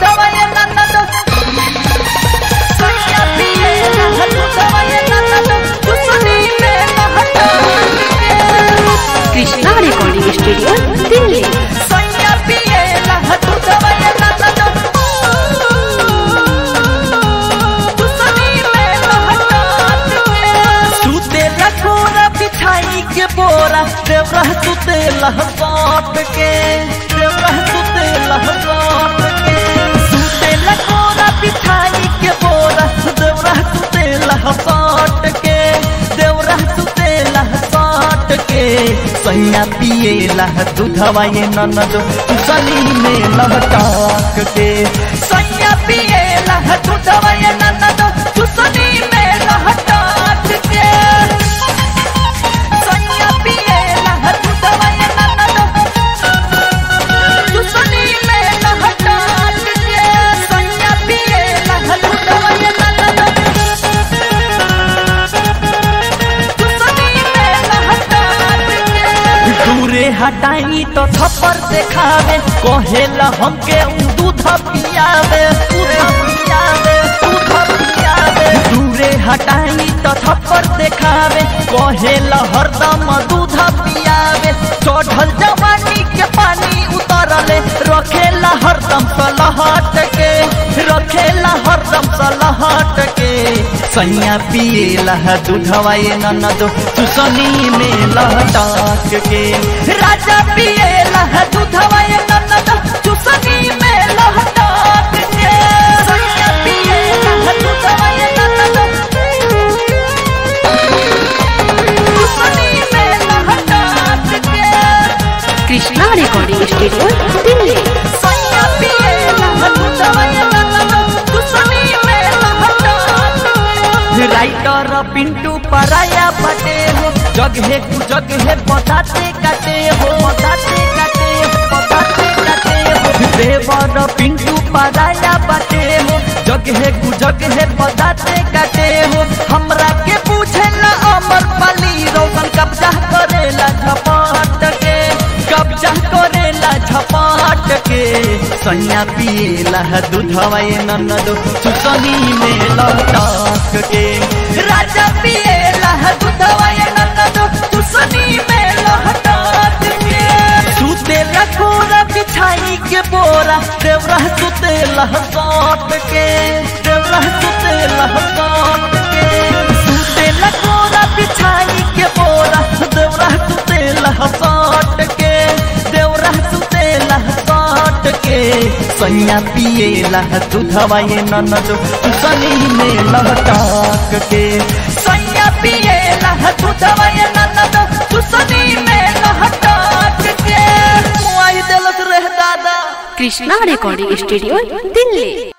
दूधवा ये ननद सैया पिएला दूधवा ये ननद चुसनी में लहटा कृष्णा रिकॉर्डिंग स्टूडियो दिल्ली सैया पिएला दूधवा ये ननद चुसनी में लहटा सुते लखोरा बिछाई के बोरा देवरा सुते लहसाट के देवरा सुते लहसाट के सुते लखोरा बिछाई के बोरा देवरा सुते लहसाट के देवरा सुते लहसाट के सैया पिए लह दूधवा ये ननद सनी में लहटाक के सैया पिए लह दूधवा ये ननद चुसनी में लहटाक के सैया पिए लह दूधवा ये ननद चुसनी में लहटाक के सैया पिए लह दूधवा ये ननद दूरे हटाई तो थप्पड़ देखावे कहेला हमके उ दूध पियावे दूध पियावे दूध पियावे दूरे हटाई तो थप्पड़ देखावे कहेला हरदम दूध पियावे चढ़ल जवानी के पानी उतरले रखेला हरदम सलहट के रखेला हरदम सलहट के सैया पिएला दूधवा ये ननद चुसनी में लहटाक के राजा पिएला दूधवा ये ननद चुसनी में लहटाक के सैया पिएला दूधवा ये ननद चुसनी में लहटाक के कृष्णा रिकॉर्डिंग स्टूडियो दिल्ली सैया पिएला दूधवा ये ननद चुसनी में लहटाक राइटर पिंटू पराया बटे हो जगहे कु जगहे बताते काटे हो बताते काटे हो बताते काटे हो देवर पिंटू पराया बटे हो जगहे कु जगहे बताते काटे हो हमरा के पूछे ना अमर पाली रोशन कब्जा करेला झपट के कब्जा करेला झपट के सैया पिएला दूधवा ये ननद चुसनी में लटाक के राजा पिएला दूधवा ये ननद चुसनी में लटाक के सुते लखोरा बिछाई के बोरा देवरा सुते लहसाट के देवरा सुते लहसाट के सुते लखोरा बिछाई के बोरा देवरा सुते लहसाट के देवरा सुते लहसाट के सैया पिएला दूधवा ये ननद सनी में लहटाक के सैया पिएला दूधवा ये ननद सनी में लहटाक के मुआई देलक रह दादा कृष्णा रिकॉर्डिंग स्टूडियो दिल्ली